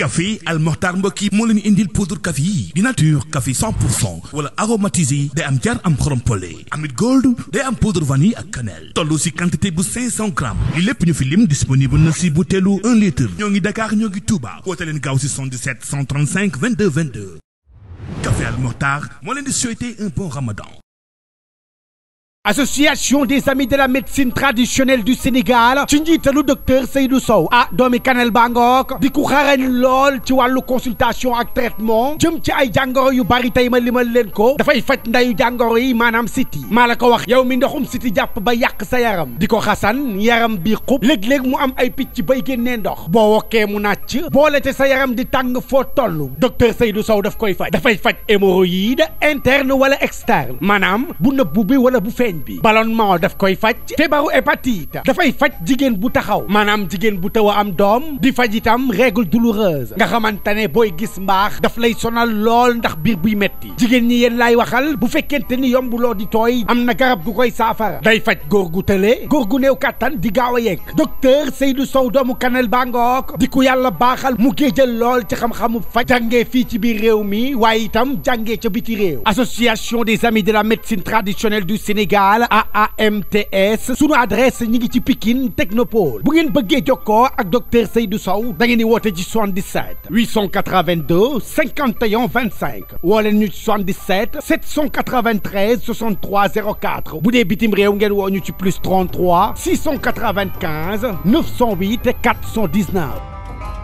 café Al Mokhtar mbokk yi moo leen indil poudre café yi di nature café 100 pour cent wala aromatisé day am jar am xorom pole amit gold day am poudre vanille ak cannelle toll si quantité bu 500 grammes li lépp ñu fi lim disponible na si butéelu 1 litre ñoo ngi Dakar ñoo ngi Touba woote leen gaaw si 77 135 22 22 café Al Mokhtar moo leen di souhaiter un bon ramadan association des amis de la médecine traditionnelle du Sénégal ci njiitalu docteur Seydou Sow ah doomi Kanel Bangook di ku xarañ lool ci wàllu consultation ak traitement jëm ci ay jàngoro yu bari tey ma limal leen ko dafay faj ndayu jàngoro yi maanaam siti maa la ko wax yow mi ndoxum siti jàpp ba yàq sa yaram di ko xasan yaram bi xub léeg-léeg mu am ay picc bay génnee ndox boo wokkee mu nàcc boole te sa yaram di tàng foo toll docteur Seydou Sow daf koy faj dafay faj hémorroïde interne wala externe maanaam bu nëbbu bi wala bu feeñ bi ballonnement daf koy faj feebaru hépatite dafay faj jigéen bu taxaw maanaam jigéen bu taw a am doom di faj itam règle douloureuse nga xamante ne booy gis mbaax daf lay sonal lool ndax biir buy metti jigéen ñi yéen laay waxal bu fekkente ni yombuloo di tooy am na garab gu koy saafara day faj góor gu tële góor gu néew kàttan di gaaw a yegg docteur Seydou Sow doomu Kanel Bangook di ku yàlla baaxal mu géejal lool ci xam-xamu faj jàngee fii ci biir réew mi waaye itam jàngee ca biti réew association des amis de la médecine traditionnelle du Sénégal AAMTS sunu adresse ñi ngi ci Pikine Technopole bu ngeen bëggee jokkoo ak docteur Seydou Sow da ngeen di woote ci 77 882 51 25 woo leen ñu ci 77 793 63 04 bu dee bitim réew ngeen woo ñu ci plus 33 695 908 419.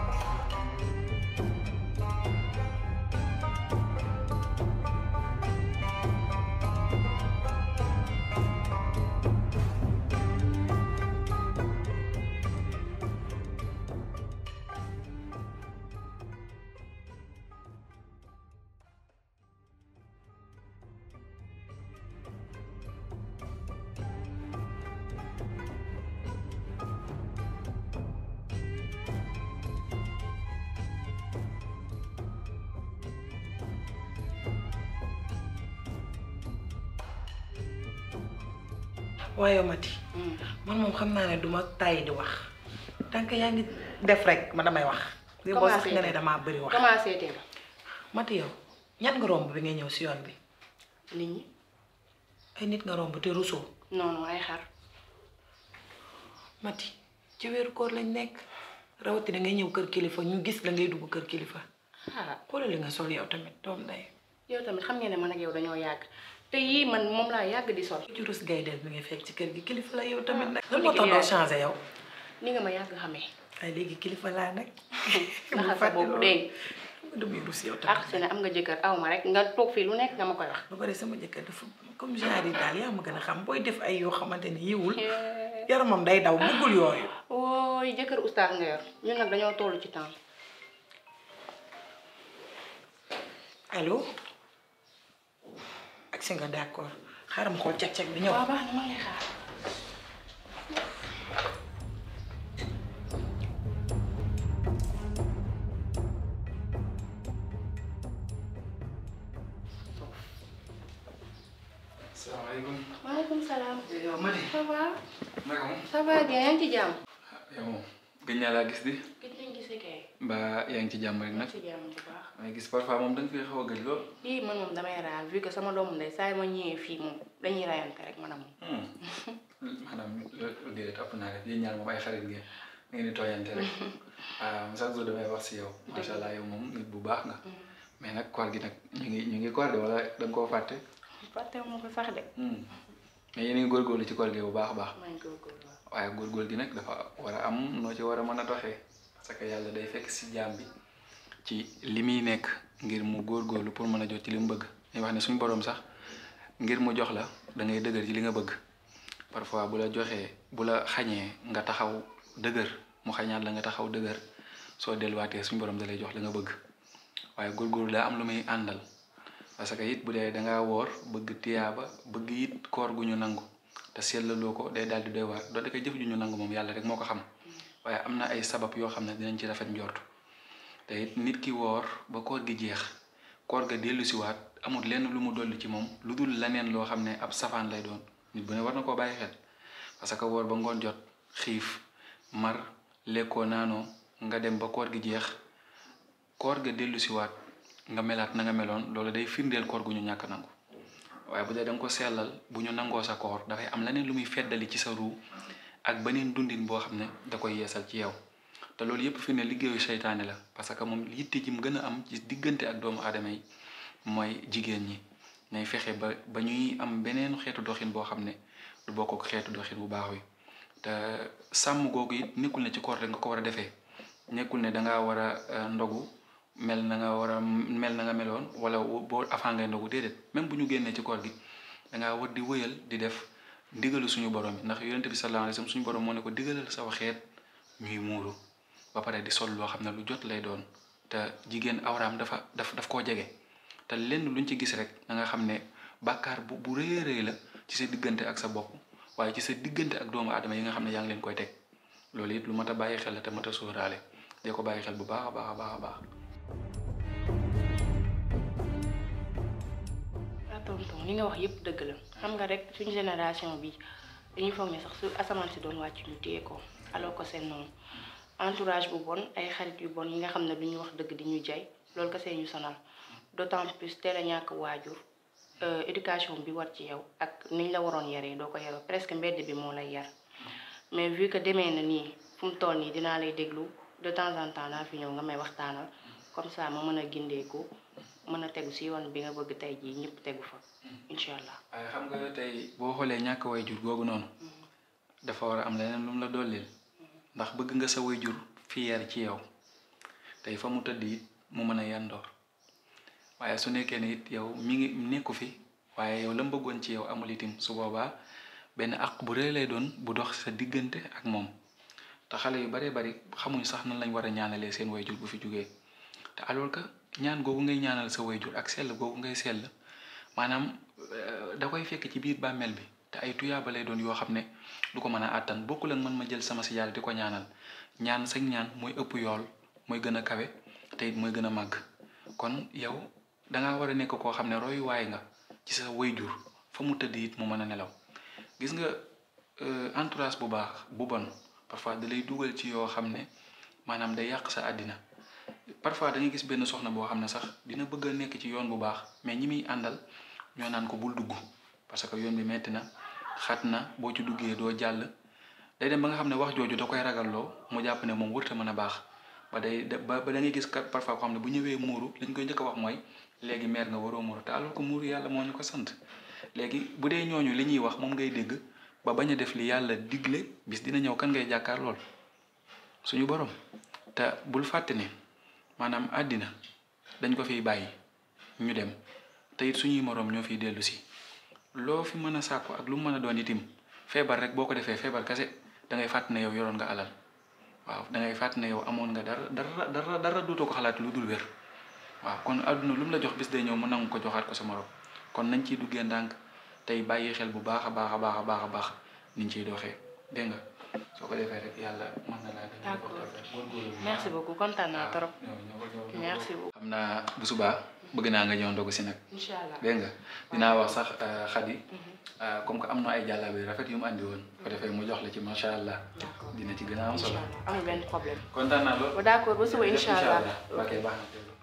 waaye Mati man moom xam naa ne duma tàyyi di wax tant que yaa ngi def rek ma damay wax li boo sax nga ne damaa bëri wax commencé teel Mati yow ñat nga romb bi ngay ñëw si yoon bi nit ñi ay nit nga romb te rusoo non non ay xar Mati ci weeru koor lañ nekk rawatina ngay ñëw kër kilifa ñu gis la ngay dugg kër kilifa ah xoolal li nga sol yow tamit doom day yow tamit xam ngeen ne man ak yow dañoo yàgg te yii man moom laa yàgg di sol ci rus gaydel bi ngay fekk ci kër gi kilifa la yow tamit nag Ah, lan moo tax doo changé yow ni nga ma yàgg xamee ay léegi kilifa laa nag naxal sa boobu dégg nga damay rus yow ah tamit su ne am nga jëkkër aw ma rek nga toog fii lu nekk nga ma koy wax ba pare sama jëkkër dafa comme genre yi daal yaa ma gën a xam booy def ay yoo xamante ni yiwul yaramam day daw bëggul yooyu ooy jëkkër oustaz nga yor ñun nag dañoo toll ci temps allo ak si nga d'accord xaaral ma xool cag-cag bi ñëw waaw baax na ma lay xaar salaamaaleykum. maaleykum salaam yow Madi. ça va naka moom. ça va bien yaa ngi ci jàmm yow moom gëj naa laa gis di. gis nañ gisee kay mbaa yaa ngi ci jàmm rek nag. ci jàmm bu baax may gis parfois moom da nga fi xaw a gëj lool. lii man moom damay raal vu que sama doomu ndey saa yi ma ñëwee fii moom dañuy rayante rek man a moom maanaam loolu déedéet ëpp naa rek yéen ñaar moom ay xarit ngeen ngeen di tooyante rek. waaw chaque jour damay wax si yow. macha allah yow moom nit bu baax nga. mais nag koor gi nag ñu ngi ñu ngi koor de wala da nga koo fàtte. fàtte ma ko sax de mais yéen a ngi góorgóorlu ci koor gi bu baax a baax. maa ngi góorgóorlu waaw waaye góorgóorlu gi nag dafa war a am noo ci war a mën a doxee parce que yàlla day fekk si jaam bi ci li muy nekk ngir mu góorgóorlu pour mën a jot ci li mu bëgg ñu wax ne suñu borom sax ngir mu jox la da ngay dëgër ci li nga bëgg parfois bu la joxee bu la xañee nga taxaw dëgër mu xañaat la nga taxaw dëgër soo delluwaatee suñu borom da lay jox li nga bëgg waaye góorgóorlu daa am lu muy àndal parce que it bu dee dangaa woor bëgg tiyaaba bëgg it koor gu ñu nangu te sellaloo ko day daal di doy waar doonte ko jëf ju ñu nangu moom yàlla rek moo ko xam waaye am na ay sabab yoo xam ne dinañ ci rafet njort te it nit ki woor ba koor gi jeex koor ga dellu siwaat amul lenn lu mu dolli ci moom lu dul leneen loo xam ne ab safaan lay doon nit bu ne war na koo bàyyi xel parce que woor ba ngoon jot xiif mar lekkoo naanoo nga dem ba koor gi jeex koor ga dellu siwaat nga melaat na nga meloon loolu day firndeel koor gu ñu ñàkk nangu waaye bu dee da nga ko sellal bu ñu nangoo sa koor dafay am leneen lu muy feddali ci sa ruu ak beneen dundin boo xam ne da koy yeesal ci yow te loolu yëpp fi ne liggéeyu seytaane la parce que moom yitte ji mu gën a am ci diggante ak doomu aadama yi mooy jigéen ñi nay fexe ba ba ñuy am beneen xeetu doxin boo xam ne du bokk ak xeetu doxin bu baax wi te sàmm googu it nekkul ne ci koor rek nga ko war a defee nekkul ne dangaa war a ndogu mel na nga war a mel na nga meloon wala boo avant ngay ndogu déedéet même bu ñu génnee ci koor gi dangaa war di wëyal di def ndigalu suñu borom yi ndax yonente bi sallallahu alayhi wasallam suñu borom moo ne ko digalal sa xeet ñuy muuru ba pare di sol loo xam ne lu jot lay doon te jigéen awraam dafa daf daf koo jege te lenn luñ ci gis rek da nga xam ne bàkkaar bu bu rëy a rëy la ci sa diggante ak sa bopp waaye ci sa diggante ak doomu aadama yi nga xam ne yaa ngi leen koy teg loolu it lu mat a bàyyi xel la te mat a sóoraale dee ko bàyyi xel bu baax a baax a baax a baax. ah tonton li nga wax yëpp dëgg la xam nga rek suñu génération bi dañuy foog ne sax su asamaan si doon wàcc ñu téye ko alors que c'est non entourage bu bon ay xarit yu bon yi nga xam ne du ñu wax dëgg di ñu jay loolu kese ñu sonal d'autant plus teel a ñàkk waajur éducation bi war ci yow ak niñ la waroon yaree doo ko yaroo presque mbedd bi moo lay yar mais vu que demee na nii fu mu toll nii dinaa lay déglu de temps en temps naa fi ñëw nga may waxtaanal comme ça ma mën a gindeeku mën a tegu si yoon bi nga bëgg tey jii ñëpp tegu fa incha allah. waaye xam nga tey boo xoolee ñàkk waajur googu noonu dafa war a am leneen lu mu la dollil ndax bëgg nga sa waajur fier ci yow tey fa mu tëdd it mu mën a yandoor waaye su nekkee ne it yow mi ngi nekku fi waaye yow la mu bëggoon ci yow amul itim su boobaa benn àq bu rëy lay doon bu dox sa diggante ak moom te xale yu baree bari xamuñ sax nan lañ war a ñaanalee seen waajur bu fi jógee te alors que ñaan googu ngay ñaanal sa waajur ak sell googu ngay sell maanaam da koy fekk ci biir bàmmeel bi te ay tuyaaba lay doon yoo xam ne du ko mën a àttan bokkul ak man ma jël sama si yàlla di ko ñaanal ñaan sax ñaan mooy ëpp yool mooy gën a kawe te it mooy gën a màgg kon yow dangaa war a nekk koo xam ne royuwaay nga ci sa waajur fa mu tëdd it mu mën a nelaw gis nga entourage bu baax bu bon parfois da lay dugal ci yoo xam ne maanaam day yàq sa àddina parfois da ngay gis benn soxna boo xam ne sax dina bëgg a nekk ci yoon bu baax mais ñi muy àndal ñoo naan ko bul dugg parce que yoon bi metti na xat na boo ci duggee doo jàll day dem ba nga xam ne wax jooju da koy ragalloo mu jàpp ne moom wërta mën a baax ba day ba ba da ngay gis parfois koo xam ne bu ñëwee muuru lañ koy njëkk a wax mooy léegi meer nga waroo muuru te alors que muuru yàlla moo ñu ko sant léegi bu dee ñooñu li ñuy wax moom ngay dégg ba bañ a def li yàlla digle bis dina ñëw kan ngay jàkkaar lool suñu borom te bul fàtte ne maanaam àddina dañ ko fiy bàyyi ñu dem te it suñuy moroom ñoo fiy dellu si loo fi mën a sàkku ak lu mu mën a doon itim feebar rek boo ko defee feebar kase da ngay fàtt ne yow yoroon nga alal waaw da ngay fàtt ne yow amoon nga dara dara dara dara dootoo ko xalaat lu dul wér waaw kon àdduna lu mu la jox bis day ñëw mu nangu ko joxaat ko sa morom kon nañ ciy duggee ndànk tey bàyyi xel bu baax a baax a baax a baax a baax niñ ciy doxee dégg nga soo ko defee rek yàlla mën na laa gën a d'accord merci beaucoup kontaan naa trop merci beaucoup xam naa bu subaa bëgg naa nga ñëw ndogu si nag incha allah dégg nga dinaa wax sax xadi comme que am na ay jàllabe rafet yu mu andi woon ko defee mu jox la ci macha allah dina ci gën a am incha solo allah amul benn problème kontaan naa lool ba d'accord ba suba incha allah ok baax na